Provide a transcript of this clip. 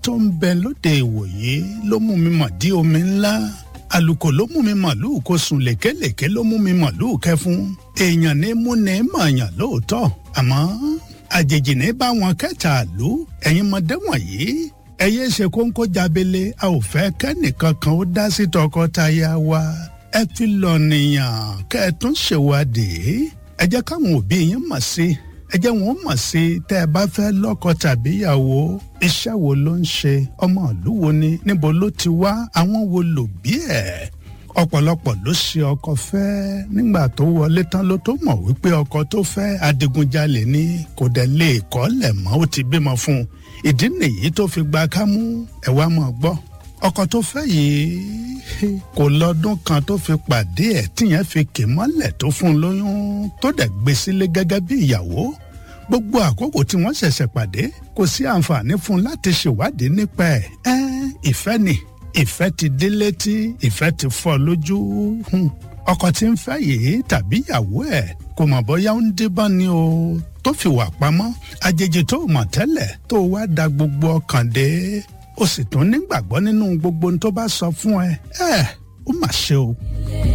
tó ń bẹ lóde ìwòye ló mú mi mọ̀ dí omi ńlá àlùkò ló mú mi màlúù kó sùn lékelèké ló mú mi màlúù kẹfún èèyàn ní mú ní mọ̀ọ́yàn lóòótọ́ àmọ́ àjèjì ní bá wọn kẹta àlú ẹ̀yin mọ̀dé wọ̀nyí ẹyẹ ṣe kóńkó jábélé a ò fẹ́ kẹ́nìkan kan ó dá sí tọkọtaya wa ẹ fi lọ nìyàn kẹ́ ẹ tún ṣèwádìí ẹ jẹ́ káwọn òbí yín mọ̀ sí ẹ jẹ́ wọn mọ̀ sí tẹ́ ẹ bá fẹ́ lọ́kọ tàbí ìyàwó iṣẹ́ wo ló ń ṣe ọmọ ìlú wo ni níbo ló ti wá àwọn wo lò bí ẹ̀ ọ̀pọ̀lọpọ̀ ló ṣe ọkọ fẹ́ nígbà tó wọlé tán ló tó mọ̀ wípé ọkọ tó fẹ́ adigunjalè ni kò dẹ̀ lè kọ́lẹ̀ mọ́ ó ti bímọ fún un ìdí nìyí tó fi gba kámú ẹ̀ wá mọ̀ gbọ́ ọkọ tó fẹ́ yìí kò lọ́dún kan tó fi pàdé ẹ̀ tíyẹn fi kì mọ́lẹ̀ tó fún un lóyún tó dẹ̀ gbé sílé gẹ́gẹ́ bí ìyàwó gbogbo àkókò tí wọ́n ṣẹ̀ṣẹ̀ pàdé kò sí àǹfààní fún un láti ṣèwádìí nípa ẹ̀ ẹ́ ìfẹ́ ni ìfẹ́ ti dé létí ìfẹ́ ti fọ́ lójú ọkọ tí ń fẹ́ yìí tàbí ìyàwó ẹ̀ kò mọ̀ bóyá ń díbọ́n ni o tó fi wà pamọ́ àjèjì tó mọ̀ tẹ́lẹ̀ tó wá da gbogbo ọkàn dé ó sì tún nígbàgbọ́ nínú gbogbo ohun tó bá sọ fún ẹ ẹ ó mà ṣe o.